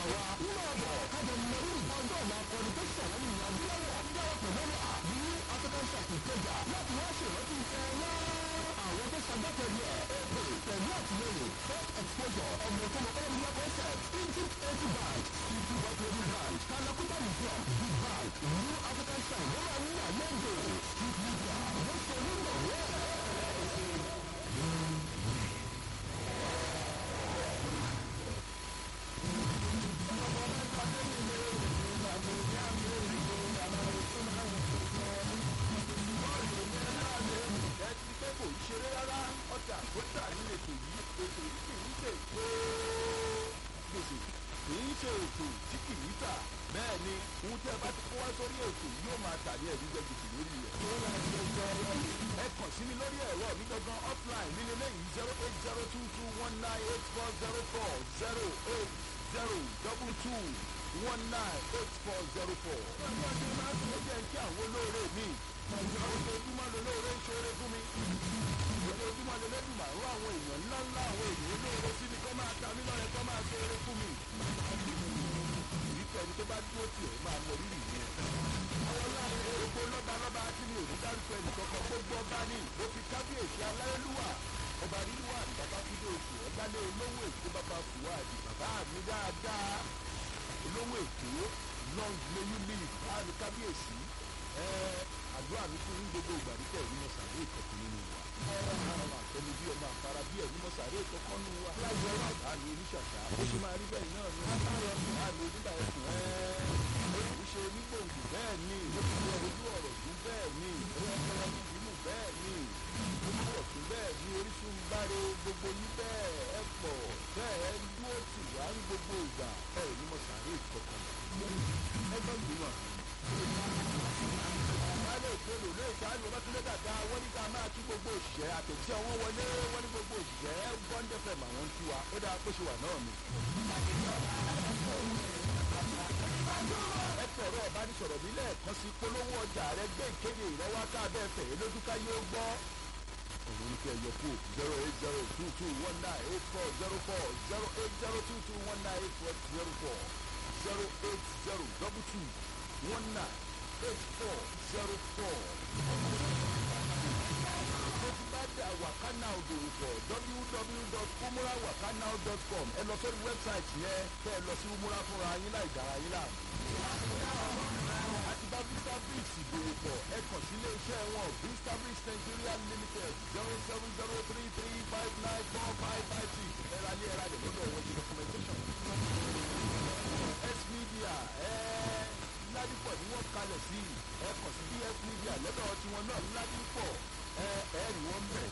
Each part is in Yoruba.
wa nínú ọ̀bọ̀ kájọ mọ̀rí ọjọ́ ìlà akọni tó ṣẹ̀wọ́n ní adúláwọ̀ dáwọ́pọ̀ lọ́wọ́ àbí african shark ìkẹjà láti wá ṣèrántí ẹ̀yà àwọn tó ṣàgbàtẹ̀lẹ̀ ẹ̀ èpè pẹ̀lú àtìlẹyìn first exposure ọmọ tó mọ ọ́nìyàn concept egypt eighty bank city bottle bank kalakuta museum big bank new african shark lọ́wọ́ ní àlejò street media wọ́n ṣe nínú ọ̀rẹ́ ẹtí pé kò ń ṣeré rárá ọjà àgbótà ní ètò yìí ètò yìí kì í ṣe ètò gbèsè kì í ṣe ètò tí kì í tà bẹ́ẹ̀ ni ohun tí ẹ bá ti kó wá sórí ètò yìí yóò máa tà ní ẹ̀rí jẹ gbèsè lórí rẹ̀. ẹ kàn sí mi lórí ẹ̀rọ mi gangan offline nílé lẹ́yìn zero eight zero two two one nine eight four zero four zero eight zero double two one nine eight four zero four. ó jẹ́ kí àwọn olóore mi ojoojúmọ́ lolóore ń ṣoore fún mi ojoojúmọ́ lolódùmọ̀ àrùn àwọn èèyàn ńlá ńlá àwọn èèyàn olóore sí mi kọ́ máa ta mí lọ́rẹ̀ kọ́ máa ṣoore fún mi. ìrísẹ́ ẹni tó bá dúró tiẹ̀ máa mọ rírì yẹn. àwọn láàrin gbogbo lọ́ba lọ́ba tí mi ò ní dárúkọ ẹnì kankan gbogbo ọba ní ó fi kábíyèsí aláyélúwà ọba rírúwà ní bàbá fúdé oṣù ọ̀dálé olówó èkó bàbá fùwádì bàbá mi dáadáa olówó èkó long may you live láàrin kábíyèsí àdúrà mi fún yín gbogbo ìgbà nípa ẹ̀rí mọ̀ sàré ìkọ̀kọ̀ nínú wa. àwọn àtẹnu bí ọmọ àfara bí ẹ̀rí mọ̀ sàré ìkọ̀kọ̀ nínú wa. àmì oníṣàṣà ó ṣe máa rí bẹ́ẹ̀ náà ní àmì onígbà ẹ̀kùn ó ṣe onígbòǹgbò bẹ́ẹ̀ ni ojú ọ̀rọ̀ tún bẹ́ẹ̀ ni ìdímù bẹ́ẹ̀ ni ojú ọ̀tún bẹ́ẹ̀ ni orísun báre gbogbo yín bẹ́ẹ̀ ẹ pọ̀ bẹ́ẹ̀ ń dúró tì wá ní gbogbo ìgbà ẹ̀rí mọ̀ sàré ìkọ̀kọ̀ ẹgbẹ́ ìgbìmọ̀ baálé ìpolò lé ìsáájú ọbátúndé dàda wọ́n ní ká máa kí gbogbo òṣìṣẹ́ àtẹ̀tí ọwọ́ wọlé wọ́n ní gbogbo òṣìṣẹ́ bọ́ńdẹ́fẹ̀ mà wọ́n ń tú wa ó dáa kó ṣe wà náà ni. ẹ tọrọ ọbánisọ̀rọ̀ mi lẹ́ẹ̀kan sí polówó ọjà rẹ gbé ìkéde ìrọwá káàbẹ̀ fẹ̀ lójúká yóò gbọ́. òun ní kí ẹ yọ kó zero eight zero two two one nine eight four zero four zero eight zero two two one nine eight four zero four zero eight zero double two one nine eight four zero four. mo ti bá dé àwàkánà òdòwò pọ̀ www.umurawakanow.com ẹ lọ sórí wẹ́bsáìtì yẹn kẹ́ ẹ lọ sí umura fúnra yín láì dára yín láàmú. àti bá vista bricks ìdòwò pọ̀ ẹ kàn sí ilé iṣẹ́ wọn vista bricks nigeria limited zero seven zero three three five nine four five five six ẹ̀rọ alẹ́ ẹ̀rọ alẹ́ lọ́dọ̀ wọn ti documentation. s media ẹ̀ẹ́ ládìpọ̀ ni wọ́n kalẹ̀ sí ẹ kàn sí bs media lọ́dọ̀ tiwọn náà ládìpọ̀ ẹ ẹ rí wọn bẹ̀.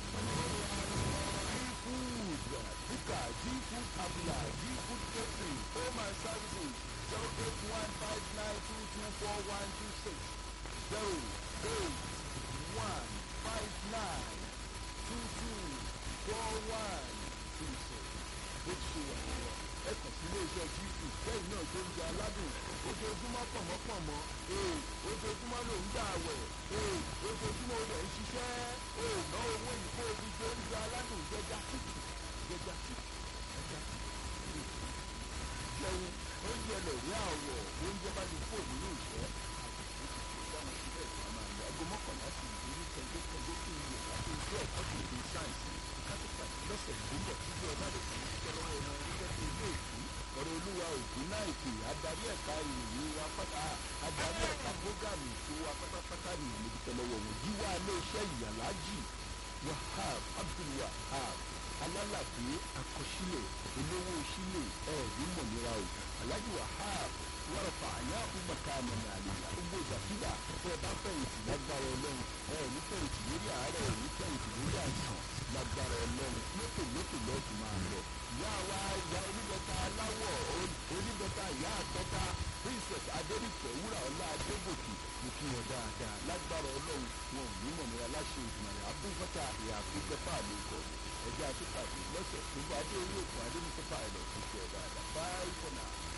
g-food bíkà g-food abula g-food catering home and services zero eight one five nine two two four one two six zero eight one five nine two two four one two six bó ti ṣe wà nìyẹn ẹ kàn sí iléeṣẹ́ g-food bẹ́ẹ̀ náà tó ń jẹ aládùn ojoojúmọ́ pọ̀mọ́pọ̀mọ́ ee ojoojúmọ́ ló ń gbà wẹ̀ ee ojoojúmọ́ olè ń ṣiṣẹ́ ee ná owó ìkó omi tó ń jẹ aládùn jẹjà títì jẹjà títì ẹja títì jẹun oúnjẹ lè rí àwọ̀ oúnjẹ bá ti fò nínú ìṣẹ́ dáhùn síbẹ̀ ìgbà máa lọ aago mọ́kànlá sí ìdílé kẹ̀kẹ́kẹ̀kẹ́ kí n yẹ láti ojú ẹ̀kọ́ tó lè sáyẹ̀nsì kápẹ́tà lọ́sẹ̀ tó ń bọ̀ títí ọba lè fi ṣiṣẹ́ lọ́wọ́ ẹ̀rọ ẹgbẹ́ tó ilé ìkú ọ̀rọ̀ olúwa ògùn náà ìpè adarí ẹ̀ka ìròyìn wa pátá adarí ẹ̀ka prógámù ètò wa pátápátá ní ìmọ̀dúpẹ́ lọ́wọ́ wọn jíwá iléeṣẹ́ ìyàlájì wahab abdulwahab alálàdé akọsílẹ̀ olówó sílẹ̀ ẹ̀ẹ́dì mọ̀nira o alhaji wahab wàràfà àyà ọmọkà àmàlà àlèyà gbogbo ìgbàkúgbà tẹ ẹ bá fẹ̀yìntì lágbára ọlọ́run ẹ ní fẹ̀yìntì lórí àárẹ̀ ẹ ní fẹ̀yìntì lórí àìsàn lágbára ọlọ́run lókè lókè lọ́ọ̀tù máa lọ. ìyá wa ìyá oníbẹ̀ta aláwọ̀ oníbẹ̀ta ìyá àtọ́ta princess adẹ́rìkẹ́ wúrà ọlá adégòkè mo kí wọn dáadáa lágbára ọlọ́run wọn ò ní mọ̀nira láṣẹ ìgbìmọ̀ abúgbọ́tà ìyá àfikẹ́fà ló kọ̀ ẹjẹ́ àtúpàdé lọ́sẹ̀ tó bá dé orí òkun adé mustapha ẹ̀ lọ́ọ́ fi ṣe ẹ̀ dáadáa bye for now.